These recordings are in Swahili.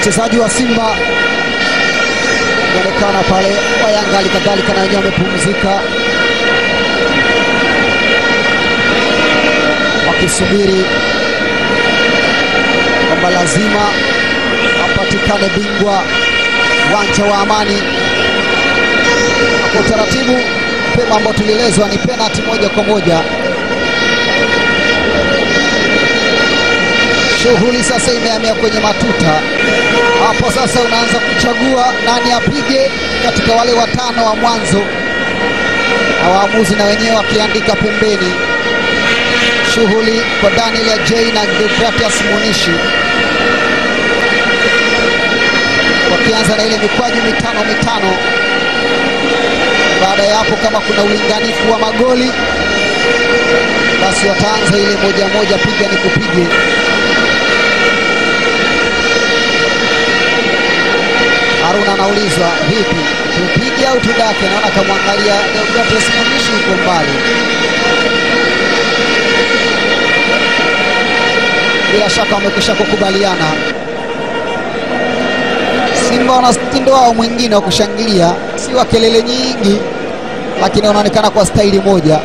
wachezaji wa Simba inaonekana pale, wa Yanga hali kadhalika na wenyewe wamepumzika wakisubiri kwamba lazima apatikane bingwa uwanja wa Amani. Kwa utaratibu pema ambao tulielezwa ni penalti moja kwa moja. Shughuli sasa imehamia kwenye matuta. Hapo sasa unaanza kuchagua nani apige katika wale watano wa mwanzo, na waamuzi na wenyewe wakiandika pembeni. Shughuli kwa Daniel Ajay na Deogratias Munishi wakianza na ile mikwaju mitano mitano. Baada ya hapo, kama kuna ulinganifu wa magoli, basi wataanza ile moja moja, piga ni kupige. Haruna anaulizwa vipi, tupige au tudake? Naona akamwangalia Deogratias Munishi yuko mbali. Bila shaka wamekwisha kukubaliana. Simba wana mtindo wao mwingine wa kushangilia, si wa kelele nyingi, lakini wanaonekana kwa staili moja.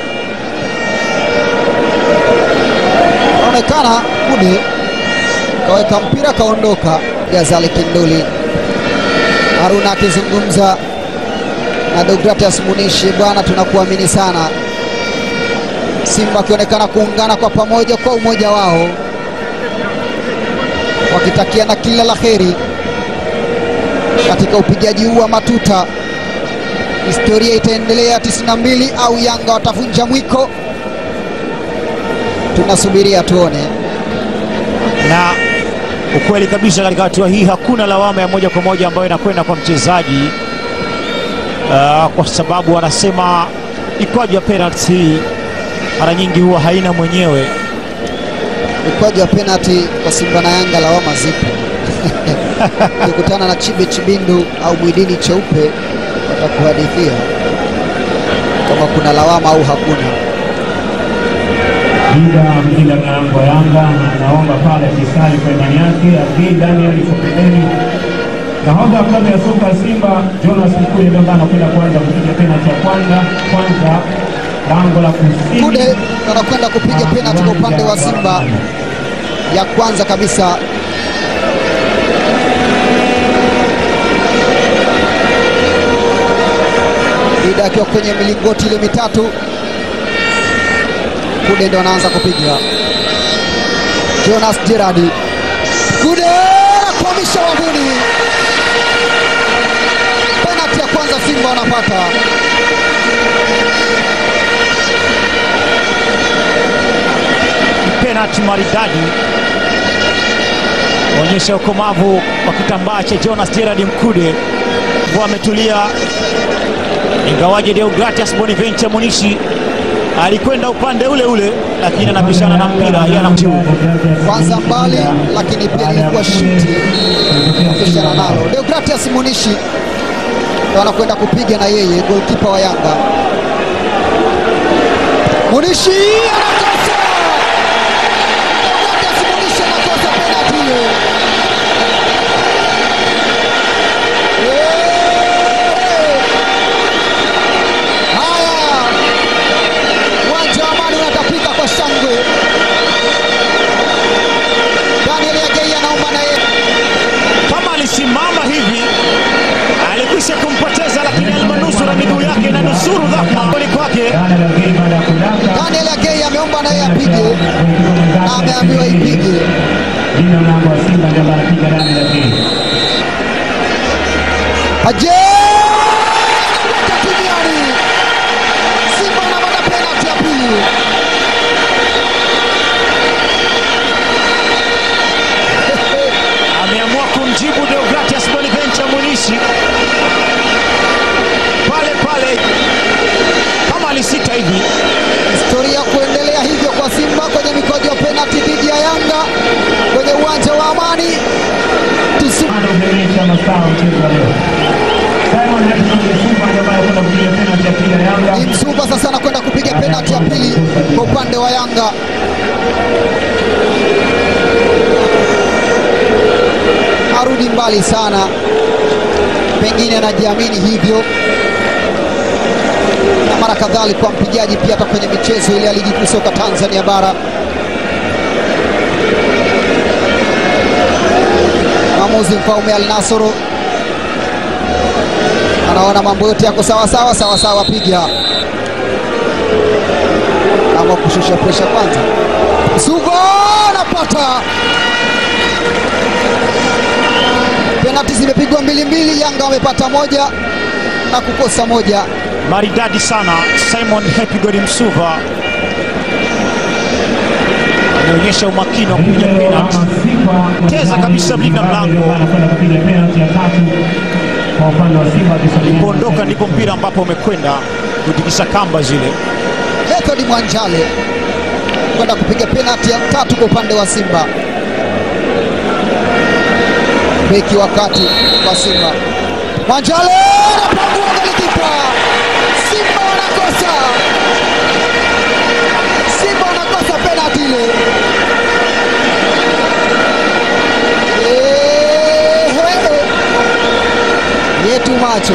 Anaonekana Kude kaweka mpira kaondoka. Gazali Kinduli, Haruna akizungumza na Deogratias Munishi, bwana, tunakuamini sana. Simba wakionekana kuungana kwa pamoja kwa umoja wao, wakitakiana kila la heri katika upigaji huu wa matuta. Historia itaendelea 92 au Yanga watavunja mwiko? Tunasubiria tuone. na ukweli kabisa katika hatua hii hakuna lawama ya moja kwa moja ambayo inakwenda kwa mchezaji uh, kwa sababu wanasema mikwaju ya penalti hii mara nyingi huwa haina mwenyewe. Mikwaju ya penalti kwa Simba na Yanga, lawama zipo. Ukikutana na Chibe Chibindu au Mwidini Cheupe watakuhadithia kama kuna lawama au hakuna. Ida mlinda mlango wa Yanga anaomba pale kisali kwa imani yake. Abdi Daniel yuko pembeni. Nahodha wa klabu ya soka ya Simba Jonas Mkude ndio ambaye anakwenda kwanza kupiga penalti ya kwanza kwanza lango la kusini. Kude anakwenda kupiga penalti kwa upande wa Simba ya kwanza kabisa. Ida akiwa kwenye milingoti ile mitatu, Kude ndo anaanza kupiga. Jonas Gerard Kude anakwamisha wavuni. Penalti ya kwanza Simba wanapata. Penalti maridadi onyesha ukomavu wa kitambaa cha Jonas Gerard Mkude kuwa ametulia, ingawaje Deogratias Bonaventure Munishi alikwenda upande ule ule, lakini anapishana na mpira yanamjiu kwanza mbali, lakini pia ilikuwa shuti kupishana nalo. Deogratias Munishi ndo anakwenda kupiga na yeye, golkipa wa Yanga. Munishi anakosa! Deogratias Munishi anakosa penalti hiyo. Eh! Haya, uwanja wa Amani unatapika kwa shangwe. Daniel Agei anaomba na yeye kama alisimama hivi alikwisha kumpoteza, lakini almanusura miguu yake na nusuru dhama goli kwake. Daniel Agei baada ya kudaka Daniel Agei ameomba na yeye apige na ameambiwa ipige. linda mlango wa Simba ndio ambaye anapiga Daniel Agei. Aje anaweka kimiani. Simba wanapata penalti ya pili. Ameamua kumjibu Deogratias Bonaventure Munishi pale pale, kama alisita hivi Historia kuendelea hivyo kwa Simba kwenye mikojo ya penalti dhidi ya Yanga kwenye uwanja wa Amani. Tusu Bado umeonyesha mastaa wa mchezo wa leo. Simon Hudson Msuva ndio ambaye anakwenda kupiga penalti ya pili ya Yanga. ni Msuva sasa anakwenda kupiga penalti ya pili kwa upande wa Yanga. Haruna hajarudi mbali sana, pengine anajiamini hivyo, na mara kadhaa alikuwa mpigaji pia hata kwenye michezo ile ya ligi kuu soka Tanzania bara. Mwamuzi Mfaume Al Nasoro anaona mambo yote yako sawa sawa sawa sawa, piga ama kushusha presha kwanza. Sugo anapata penalti, zimepigwa mbili mbili. Yanga wamepata moja na kukosa moja. Maridadi sana Simon Happy God Msuva ameonyesha umakini wa kupiga penalti. Cheza kabisa mlinda mlango. anakwenda kupiga penalti ya tatu kwa upande wa Simba akisogea Kuondoka ndipo mpira ambapo umekwenda kutikisa kamba zile. Method Mwanjale kwenda kupiga penalti ya tatu kwa upande wa Simba. Beki wa kati wa Simba Mwanjale anapangua golikipa. Simba wanakosa, Simba wanakosa penalti ile. Ehe. yetu macho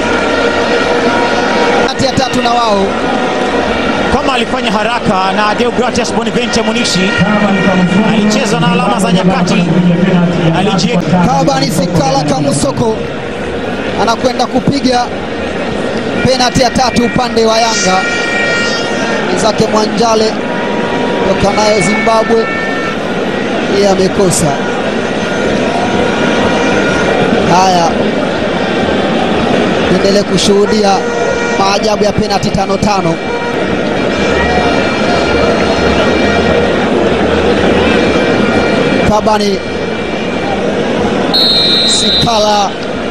penalti ya tatu na wao Kama alifanya haraka na Deogratias Bonaventure Munishi alicheza na alama za nyakati, alijieka Kabani Sikala Kamusoko anakwenda kupiga penalti ya tatu upande wa Yanga. Mwenzake Mwanjale toka nayo Zimbabwe, yeye amekosa. Haya, tuendelee kushuhudia maajabu ya penalti tano tano. Kabani Sikala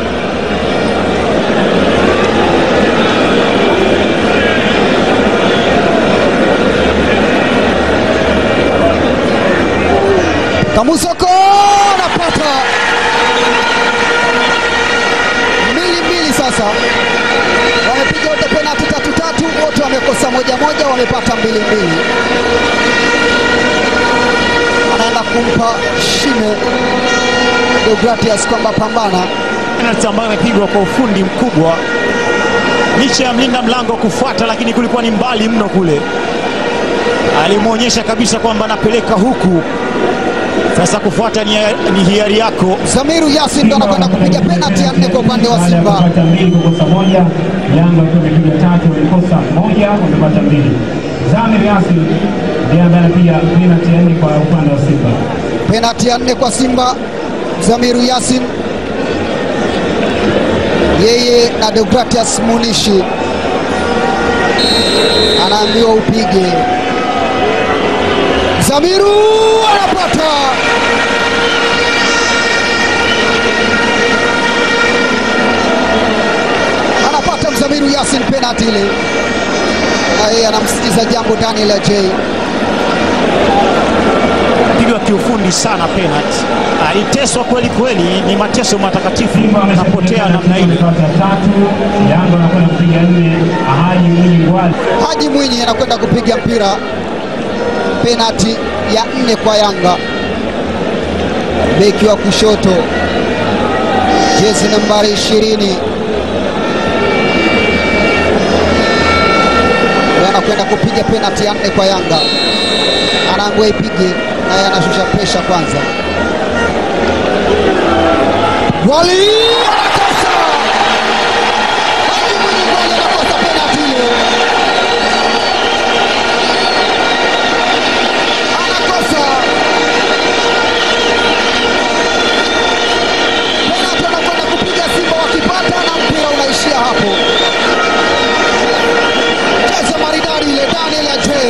Kamusoko anapata mbili mbili. Sasa wamepiga wote penalti tatu tatu, wote wamekosa moja moja, wamepata mbili mbili. Anaenda kumpa shime Deogratias kwamba pambana. penalti ambayo imepigwa kwa ufundi mkubwa, licha ya mlinda mlango kufuata, lakini kulikuwa ni mbali mno kule. Alimwonyesha kabisa kwamba anapeleka huku, sasa kufuata ni, ni hiari yako. Zamiru Yasin ndo anakwenda kupiga penalti ya nne kwa upande wa Simba. wamepata mbili kukosa moja. Yanga wakiwa wamepiga tatu wamekosa moja, wamepata mbili. Zamir Yasin ndiye ambaye anapiga penalti ya nne kwa upande wa Simba. Penalti ya nne kwa Simba, Zamiru Yasin yeye na Deogratias Munishi anaambiwa upige. Zamiru anapata anapata Mzamiru Yasin penalti ile, na yeye anamsikiza jambo Daniel Ajay. Pigwa kiufundi sana penalti, aliteswa kweli kweli, ni mateso matakatifu, Simba anapotea namna ile. wamepata tatu, Yanga wanakwenda kupiga nne. Haji Mwinyi Ngwali Haji Mwinyi anakwenda kupiga mpira penalti ya nne kwa Yanga. Beki wa kushoto jezi nambari ishirini ndio anakwenda kupiga penalti ya nne kwa Yanga, anaambiwa ipige, naye anashusha presha kwanza. Gwali anakosa! Haji Mwinyi Gwali anakosa penalti ile. anakosa penalti, anakwenda kupiga Simba wakipata, na mpira unaishia hapo. Cheza maridadi ile, Daniel Ajay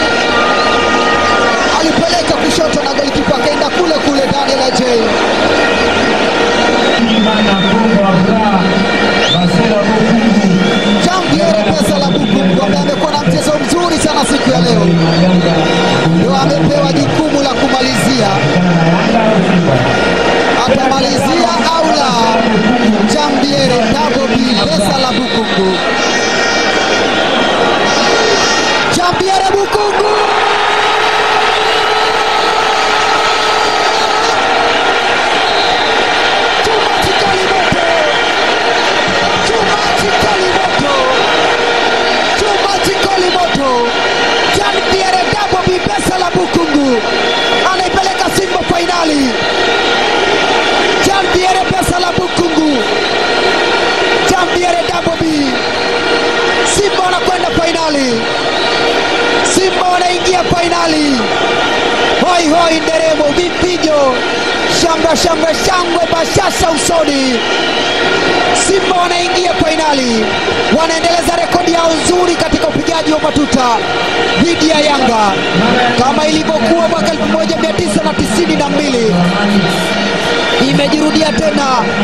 alipeleka kushoto na golikipa akaenda kule kule. Daniel Ajay Imana Kongo wa Furaha Basela Bukungu Jambiere pesa la Bukungu ambaye amekuwa na mchezo mzuri sana siku ya leo, Yanga ndio amepewa jukumu la kumalizia. kutana na Yanga au Simba. Atamalizia au la? Jambiere double B pesa la Bukungu. Jambiere Bukungu fainali. Simba wanaingia fainali. Hoi hoi, nderemo, vipijo, shangwe shangwe shangwe, bashasha usoni. Simba wanaingia fainali, wanaendeleza rekodi yao nzuri katika upigaji wa matuta dhidi ya Yanga kama ilivyokuwa mwaka 1992 imejirudia tena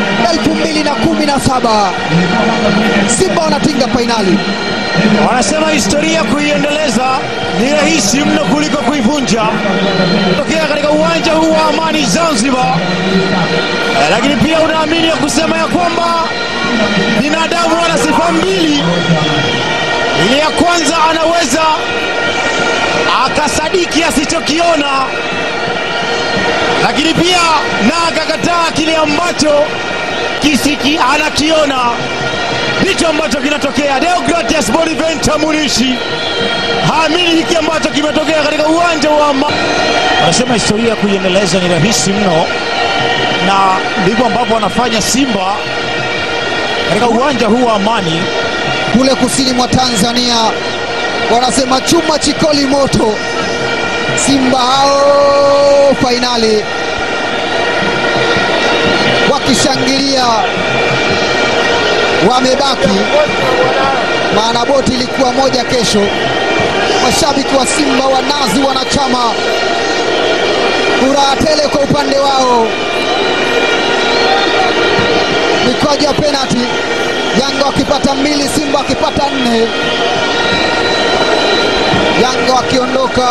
2017. Simba wanatinga fainali. Wanasema historia kuiendeleza ni rahisi mno kuliko kuivunja. Tokea katika uwanja huu wa Amani Zanzibar, Eh, lakini pia unaamini ya kusema ya kwamba binadamu ana sifa mbili. Ile ya kwanza anaweza akasadiki asichokiona, lakini pia na akakataa kile ambacho kisiki anakiona ndicho ambacho kinatokea. Deogratias Boniventa Munishi haamini hiki ambacho kimetokea katika uwanja wa Amani. Wanasema historia ya kuiendeleza ni rahisi mno, na ndivyo ambavyo wanafanya Simba katika uwanja huu wa Amani. kule kusini mwa Tanzania wanasema chuma chikoli moto. Simba hao fainali wakishangilia, wamebaki maana boti ilikuwa moja kesho. Mashabiki wa Simba wa nazi wanachama, furaha tele kwa upande wao. Mikwaju ya penati, Yanga wakipata mbili, Simba wakipata nne. Yanga wakiondoka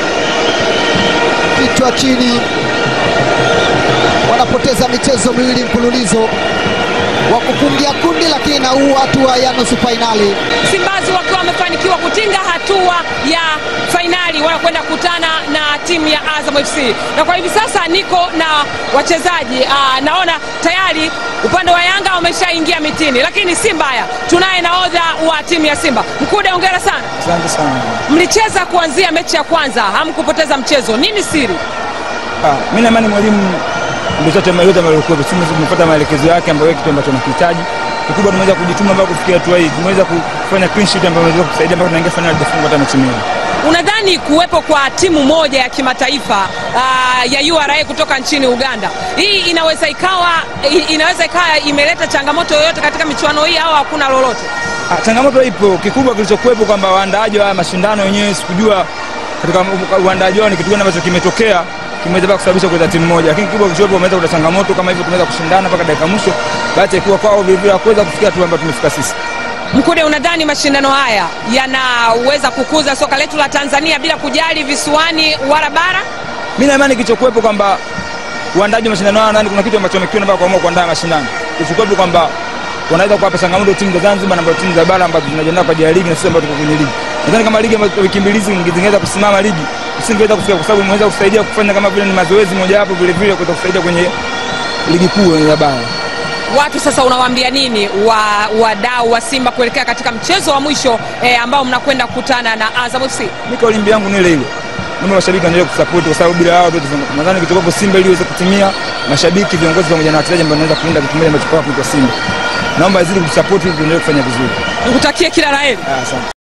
kichwa chini, wanapoteza michezo miwili mfululizo wa kufungia kundi, lakini na huu hatua ya nusu fainali. Simbazi wakiwa wamefanikiwa kutinga hatua ya fainali, wanakwenda kukutana na timu ya Azam FC, na kwa hivi sasa niko na wachezaji aa, naona tayari upande wa Yanga wameshaingia mitini, lakini si mbaya, tunaye nahodha wa timu ya Simba. Mkude, hongera sana. Asante sana. Mlicheza kuanzia mechi ya kwanza, hamkupoteza mchezo, nini siri? Ah, mimi na imani mwalimu ndio chote yote alikuwa timu tumefuata maelekezo yake ambayo kitu ambacho tunakihitaji. Kikubwa tumeweza kujituma mpaka kufikia hatua hii. Tumeweza kufanya clean sheet ambayo inaweza kusaidia mpaka tunaingia finali tufunga hata mechi mbili. Unadhani kuwepo kwa timu moja ya kimataifa aa, ya URA kutoka nchini Uganda, hii inaweza ikawa i- inaweza ikawa imeleta changamoto yoyote katika michuano hii au hakuna lolote? Ah, changamoto ipo. Kikubwa kilichokuwepo kwamba waandaaji wa haya mashindano wenyewe sikujua katika u- uandaaji wao ni kitu gani ambacho kimetokea kimeweza mpaka kusababisha kuleta timu moja, lakini kikubwa kilichokuwepo wameweza kuleta changamoto kama hivyo, tumeweza kushindana mpaka dakika mwisho, bahati ya kuwa kwao vilevile hakuweza kufikia hatua ambayo tumefika sisi. Mkude, unadhani mashindano haya yanaweza kukuza soka letu la Tanzania bila kujali visiwani wala bara? mi na imani kilichokuwepo kwamba uandaji wa mashindano haya ndani kuna kitu ambacho wamekiona mpaka kuamua kuandaa mashindano kilichokuwepo kwamba wanaweza kuwapa changamoto timu za Zanzibar na ambazo timu za bara ambazo zinajiandaa kwa ajili ya ligi na sisi ambao tuko kwenye ligi. Nadhani kama ligi ambazo wiki mbili hizi zingeweza kusimama ligi usingeweza kufika kwa sababu imeweza kusaidia kufanya kama vile ni mazoezi mojawapo vile vile kuweza kusaidia kwenye ligi kuu ya bara. Watu sasa unawaambia nini wa wadau wa Simba kuelekea katika mchezo wa mwisho eh, ambao mnakwenda kukutana na Azam FC? Mimi kauli yangu ni ile ile. Naomba mashabiki waendelee kusupport kwa sababu bila hao tuweze nadhani kitokopo Simba ili iweze kutimia, mashabiki, viongozi pamoja na wachezaji ambao wanaweza kuunda kitu kimoja ambacho kwa kuitwa Simba. Naomba izidi kusupport ili tuendelee kufanya vizuri. Nikutakie kila la heri. Ah, Asante.